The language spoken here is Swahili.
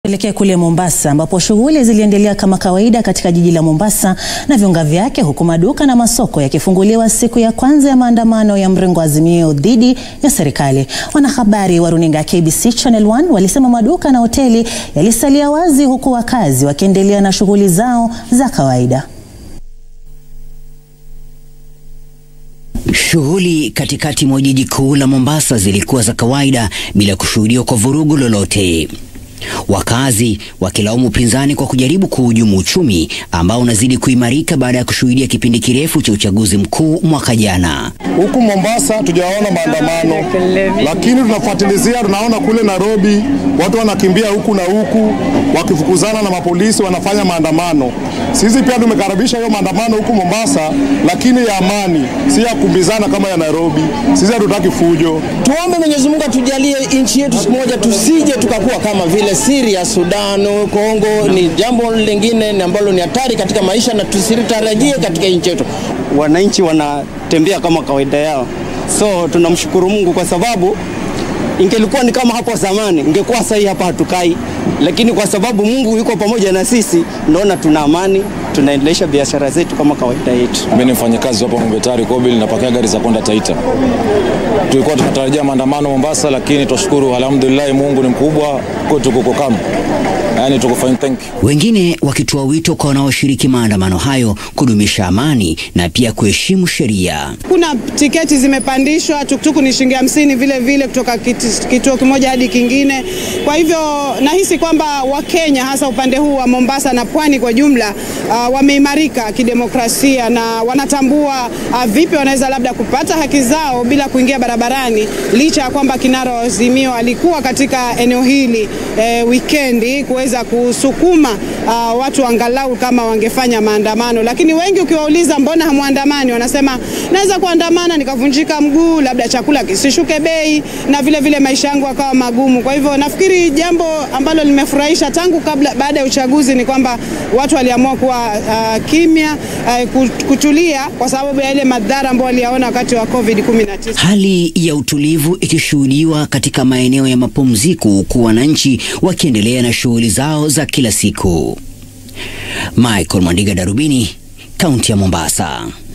Tuelekee kule Mombasa ambapo shughuli ziliendelea kama kawaida katika jiji la Mombasa na viunga vyake huku maduka na masoko yakifunguliwa siku ya kwanza ya maandamano ya mrengo wa Azimio dhidi ya serikali. Wanahabari wa runinga ya KBC Channel 1 walisema maduka na hoteli yalisalia wazi huku wakazi wakiendelea na shughuli zao za kawaida. Shughuli katikati mwa jiji kuu la Mombasa zilikuwa za kawaida bila kushuhudiwa kwa vurugu lolote. Wakazi wakilaumu upinzani kwa kujaribu kuhujumu uchumi ambao unazidi kuimarika baada ya kushuhudia kipindi kirefu cha uchaguzi mkuu mwaka jana. Huku Mombasa tujaona maandamano, lakini tunafuatilizia, tunaona kule Nairobi watu wanakimbia huku na huku wakifukuzana na mapolisi, wanafanya maandamano. Sisi pia tumekaribisha hiyo maandamano huku Mombasa, lakini ya amani, si ya kumbizana kama ya Nairobi. Sisi hatutaki fujo. Tuombe Mwenyezi Mungu atujalie nchi yetu siku moja tusije tukakuwa kama vile Syria, Sudan, Kongo. Ni jambo lingine ambalo ni hatari katika maisha na tusitarajie katika nchi yetu. Wananchi wanatembea kama kawaida yao, so tunamshukuru Mungu kwa sababu ingelikuwa ni kama hapo zamani, ingekuwa sahi hapa hatukai, lakini kwa sababu Mungu yuko pamoja na sisi, naona tuna amani, tunaendelesha biashara zetu kama kawaida yetu. Mimi ni mfanyakazi hapa Mombetari Kobil, napakia gari za kwenda Taita. Tulikuwa tunatarajia maandamano Mombasa, lakini twashukuru, alhamdulillah, Mungu ni mkubwa kwetu, kuko kama yani, tuko fine, thank you. Wengine wakitoa wito kwa wanaoshiriki maandamano hayo kudumisha amani na pia kuheshimu sheria. Kuna tiketi zimepandishwa, tuktuku ni shilingi hamsini vile vile kutoka kituo kimoja hadi kingine. Kwa hivyo nahisi kwamba Wakenya hasa upande huu wa Mombasa na pwani kwa jumla uh, wameimarika kidemokrasia na wanatambua uh, vipi wanaweza labda kupata haki zao bila kuingia barabarani, licha ya kwamba kinara wa Azimio alikuwa katika eneo hili eh, wikendi kuweza kusukuma uh, watu angalau kama wangefanya maandamano, lakini wengi ukiwauliza mbona hamwandamani, wanasema naweza kuandamana nikavunjika mguu, labda chakula kisishuke bei na vile vile maisha yangu akawa magumu. Kwa hivyo nafikiri jambo ambalo limefurahisha tangu kabla, baada ya uchaguzi ni kwamba watu waliamua kuwa uh, kimya uh, kutulia kwa sababu ya ile madhara ambayo waliyaona wakati wa COVID-19. Hali ya utulivu ikishuhudiwa katika maeneo ya mapumziko huku wananchi wakiendelea na shughuli zao za kila siku. Michael Mwandiga, Darubini, kaunti ya Mombasa.